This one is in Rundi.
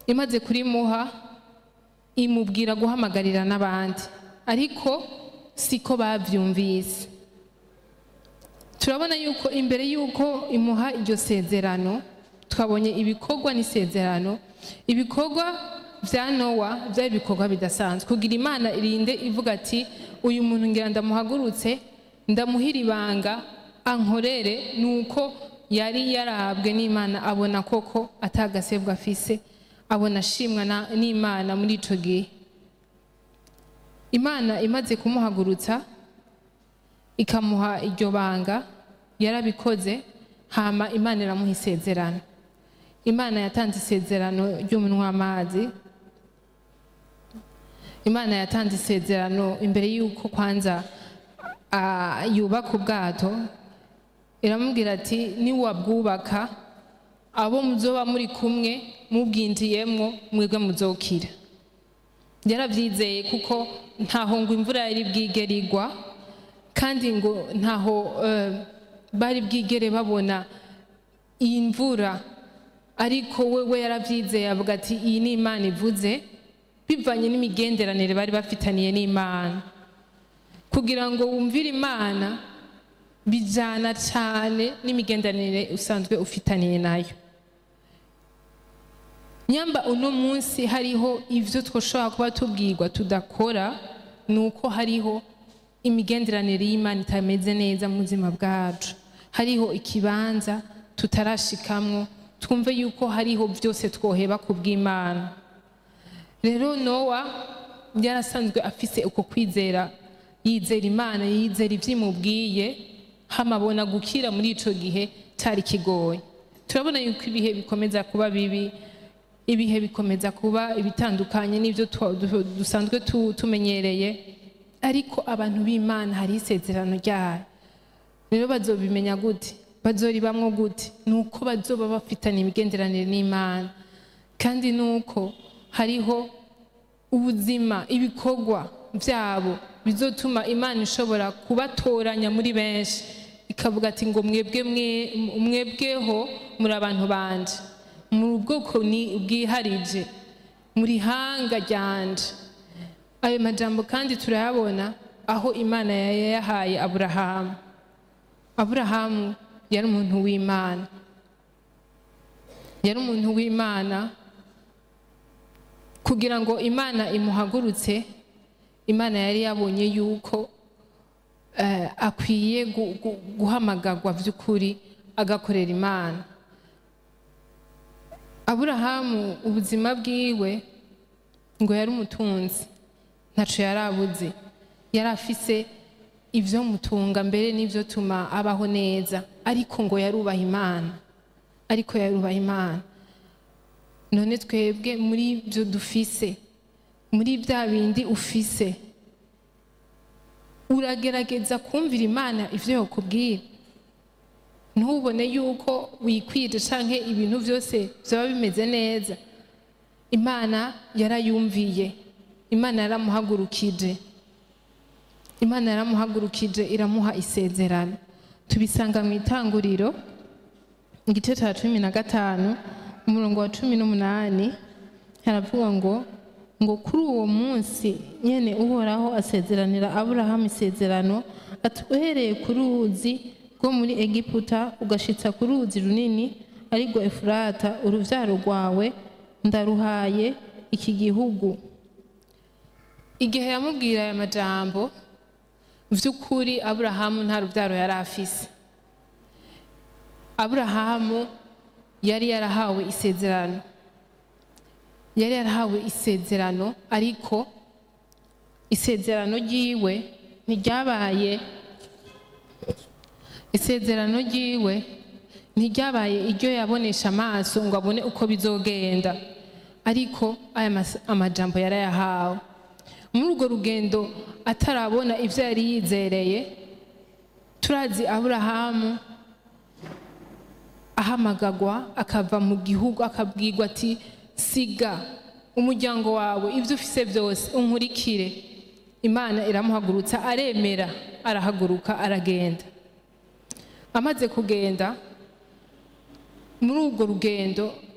imaze kurimuha imubwira guhamagarira n'abandi ariko siko bavyumvise turabona yuko imbere yuko imuha iryo sezerano twabonye ibikorwa n'isezerano ibikorwa vya nowa vyari ibikorwa bidasanzwe kugira imana irinde ivuga ati uyu muntu ngira ndamuhagurutse ndamuhira ibanga ankorere nuko yari yarabwe n'imana abona koko atagasebwa afise abona ashimwa na- n'imana muri ico gihe imana imaze kumuhagurutsa ikamuha iryo banga yarabikoze hama imana iramuha isezerano imana yatanze isezerano ry'umunwa w'amazi imana yatanze isezerano imbere y'uko kwanza ah, yubaka ubwato iramubwira ati niwabwubaka abo muzoba muri kumwe mubwinjiyemwo mwebwe muzokira yarabyizeye kuko ntaho ngo imvura yari bwigere igwa kandi ngo ntaho eh, bari bwigere babona iyi mvura ariko wewe yarabyizeye avuga ati iyi ni imana ivuze bivanye n'imigenderanire bari bafitaniye n'imana kugira ngo wumvire imana bijyana cyane n'imigenderanire usanzwe ufitaniye nayo nyamba uno munsi hariho ibyo twashobora kuba tubwirwa tudakora ni uko hariho imigenderanire y'imana itameze neza mu buzima bwacu hariho ikibanza tutarashikamwo twumve yuko hariho byose twoheba ku bw'imana rero nowa yarasanzwe afise uko kwizera yizera imana yizera ibyo imubwiye hamabona gukira muri ico gihe cyari kigoye turabona yuko ibihe bikomeza kuba bibi ibihe bikomeza kuba ibitandukanye n'ibyo twa- du- dusanzwe tu- tumenyereye ariko abantu b'imana hari isezerano ryayo rero bazobimenya gute bazoribamwo gute ni uko bazoba bafitanye imigenderanire n'imana kandi ni uko hariho ubuzima ibikorwa byabo bizotuma imana ishobora kubatoranya muri benshi ikavuga ati ngo mwebwe mwe- mwebweho muri abantu banje muri ubwoko ni bwiharije muri hanga ryanje ayo majambo kandi turayabona aho imana yayahaye aburahamu aburahamu yari umuntu w'imana yari umuntu w'imana kugira ngo imana imuhagurutse imana yari yabonye yuko eh, akwiye gu- gu- guhamagarwa by'ukuri agakorera imana aburahamu ubuzima bwiwe ngo yari umutunzi ntaco yari abuze yari afise ibyo mutunga mbere n'ibyo tuma abaho neza ariko ngo yarubaha imana ariko yarubaha imana none twebwe muri byo dufise muri bya bindi ufise uragerageza kumvira imana ibyo yakubwira ntubone yuko wikwije canke ibintu byose byaba bimeze neza imana yarayumviye imana yaramuhagurukije imana yaramuhagurukije iramuha isezerano tubisanga mu itanguriro igice cya cumi na gatanu umurongo wa cumi n'umunani haravuga ngo ngo kuri uwo munsi nyene uhoraho asezeranira aburahamu isezerano ati uhereye ku ruzi rwo muri egiputa ugashitsa ku ruzi runini arirwo efurata uruvyaro rwawe ndaruhaye iki gihugu igihe yamubwira aya majambo vy'ukuri aburahamu nta ruvyaro yari afise aburahamu yari yarahawe isezerano yari yarahawe isezerano ariko isezerano ryiwe ntiryabaye isezerano ryiwe ntiryabaye iryo yabonesha amaso ngo abone uko bizogenda ariko aya mas- amajambo yarayahawe muri urwo rugendo atarabona ibyo yari yizereye turazi aburahamu ahamagagwa akava mu gihugu akabwirwa ati siga umuryango wawe ibyo ufise byose unkurikire imana iramuhagurutsa aremera arahaguruka aragenda amaze kugenda muri urwo rugendo